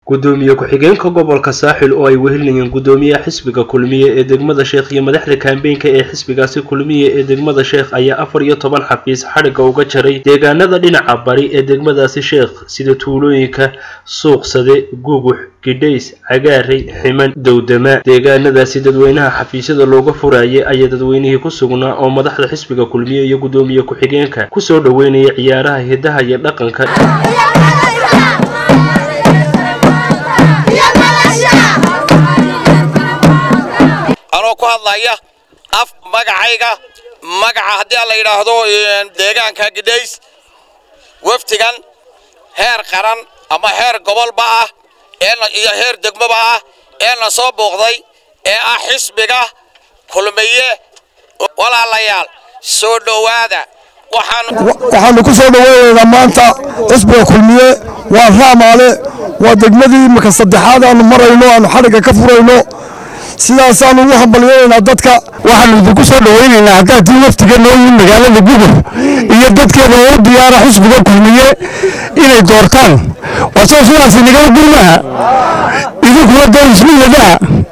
gudoomiye ku-xigeenka gobolka saaxil oo ay wehelinayeen gudoomiyaha xisbiga kulmiye ee degmada sheekh iyo madaxda kaambeynka ee xisbigaasi kulmiye ee degmada sheekh ayaa afar iyo toban xafiis xadhigga uga jaray deegaanada dhinaca bari ee degmadaasi sheekh sida tuulooyinka suuqsade gugux gidhays cagaarey ximan dowdama deegaanadaasi dadweynaha xafiisyada looga furayay ayaa dadweynihii ku sugnaa oo madaxda xisbiga kulmiye iyo gudoomiye ku-xigeenka kusoo dhoweynaya ciyaaraha hidaha iyo dhaqanka anoo ku hadlaya af magacayga magaca haddii aan la yidhaahdo deegaanka gidhays waftigan heer qaran ama heer gobolba ah iyo heer degmoba ah ee na soo booqday ee ah xisbiga kulmiye walaalayaal soo dhowaada waxaanu ku soo dhoweynaynaa maanta xisbiga kulmiye waa raamaale waa degmadii imika saddexaad aanu marayno aanu xadhigga ka furayno sidaasaanu ugu hambalyeynaynaa dadka waxaanu idinku soo dhoweynaynaa haddaad tii waftiga noo yihin magaalada gubur iyo dadkeeda oo u diyaara xisbiga kulmiye inay doortaan warsoo sidaasi nagala gurmaha idinkuna door ismiyadaa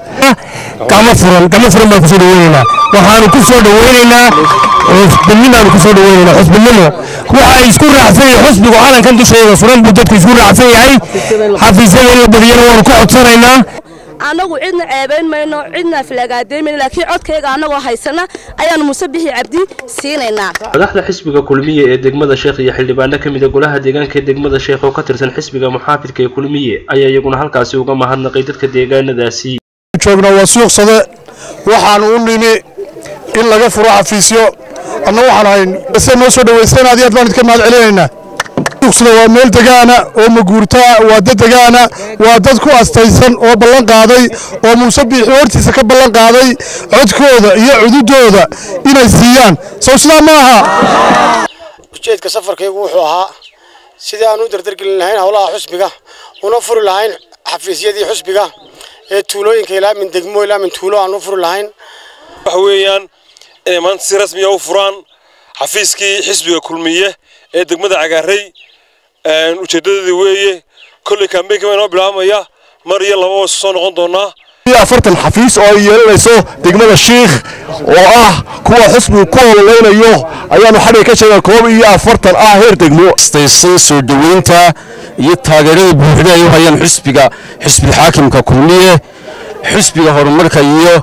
gama furan gama furan baan kusoo dhoweynaynaa waxaanu ku soo dhoweynaynaa xusbinimaanu ku soo dhoweynaynaa xusbinimo waxa ay isku raacsan yahay xusbigu calankan dushooda furan buu dadku isku raacsan yahay xafiisyada in la badiyana waanu ka codsanaynaa annagu cidna ceebayn mayno cidna aflagaadayn laakiin codkayga annagoo haysana ayaanu muuse bixi cabdi siinaynaa madaxda xisbiga kulmiye ee degmada sheekh iyo xildhibaano ka mid a golaha deegaanka ee degmada sheekh oo ka tirsan xisbiga muxaafidka ee kulmiye ayaa iyaguna halkaasi uga mahadnaqay dadka deegaanadaasi joogna waa suuqsade waxaanu u nimi in laga furo xafiisyo anna waxaan ahayn se noo soo dhaweysteen aad iyo aad baan idinka mahad celinaynaa suuqsada waa meel degaana oo maguurtaa waa dad degaana waa dad ku astaysan oo ballan qaaday oo muuse biixi hortiisa ka ballan qaaday codkooda iyo cududooda inay siiyaan sow sidaa ma aha ujeedka safarkaygu wuxuu ahaa sidii aan u dardargelin lahayn howlaha xusbiga una furi lahayn xafiisyadii xusbiga ee tuulooyinka ilaa min degmo ilaa min tuulo aan u furi lahayn waxa weeyaan inay maanta si rasmiya u furaan xafiiskii xisbiga kulmiye ee degmada cagaarey ujeedadeedii weeye kolley kambeynka baa inoo bilaabmaya mar iyo laba waa soo noqon doonaa afartan xafiis oo ay yeelanayso degmada shiikh oo ah kuwa xusbigu ku ololeynayo ayaanu xadhiga ka sheegaa koob iyo afartan ah heer degmo astaysan soo dhoweynta iyo taageerada buuxda ay u hayaan xisbiga xisbiga xaakimka kulmiye xisbiga horumarka iyo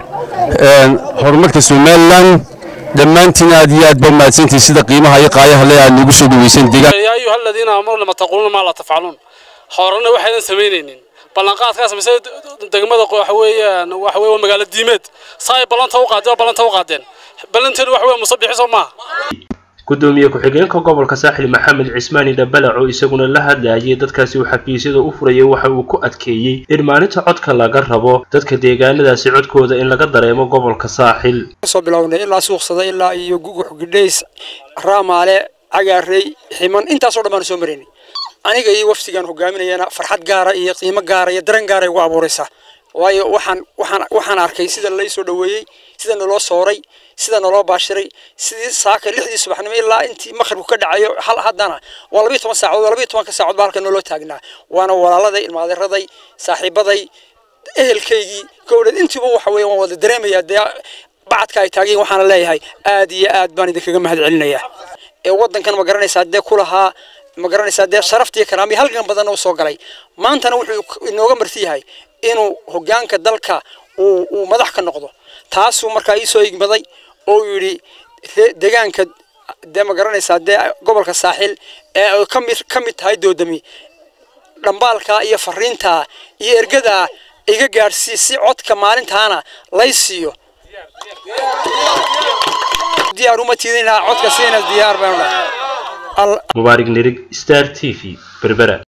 horumarka somalilan dhammaantiin aad iyo aad ba mahadsantihi sida qiimaha iyo qaayaha le aad nagu soo dhaweysan deegaan yaa ayuha aladiina aamanu lama taquuluuna maa laa tafcaluun horena waxaynan samaynaynin ballanqaadkaas mise degmada waxa weeyaan waxa weeye waa magaalo diimeed saa ay ballanta u qaadeen oo ballanta u qaadeen ballanteedu waxa weeye musabixi soo maaha gudoomiye ku-xigeenka gobolka saaxil maxamed cismaani dhabalac oo isaguna la hadlayay dadkaasi uu xafiisyada u furayay waxa uu ku adkeeyey in maalinta codka laga rabo dadka deegaanadaasi codkooda in laga dareemo gobolka saaxil soo bilownay ilaa suuqsada ilaa iyo gugux gidhays raamaale cagaarey ximan intaasoo dhan baanu soo maraynay aniga iyo waftigaan hogaaminayana farxad gaara iyo qiimo gaara iyo dareen gaara igu abuuraysaa waayo waxaan waxaan waxaan arkay sida lay soo dhaweeyey sida naloo sooray sida naloo baashiray sidii saaka lixdii subaxnimo ilaa intii maqribku ka dhacayo hal haddana waa labiyo toban saacadood labiyo tobanka saacadood baa halka naloo taagnaa waana walaaladay ilmaadiraday saaxiibaday ehelkaygii gowdheed intiiba waxa weeye waan wada dareemayaa dee bacadka ay taageen waxaana leeyahay aad iyo aad baan idinkaga mahad celinayaa ee waddankan ma garanaysaa dee ku lahaa ma garanaysaa dee sharaftii karaamiya halkan badanna u soo galay maantana wuxuu inooga marti yahay inuu hoggaanka dalka uu uu madax ka noqdo taasuu markaa ii soo igmaday oo yidhi deegaanka dee ma garanaysaa dee gobolka saaxil ee ay ka mid ka mid tahay doodami dhambaalka iyo fariinta iyo ergada iga gaadhsii si codka maalintaana lay siiyo diyaar uma tiidinaa codka siina diyaar baan mubaarig nirig star t v berbera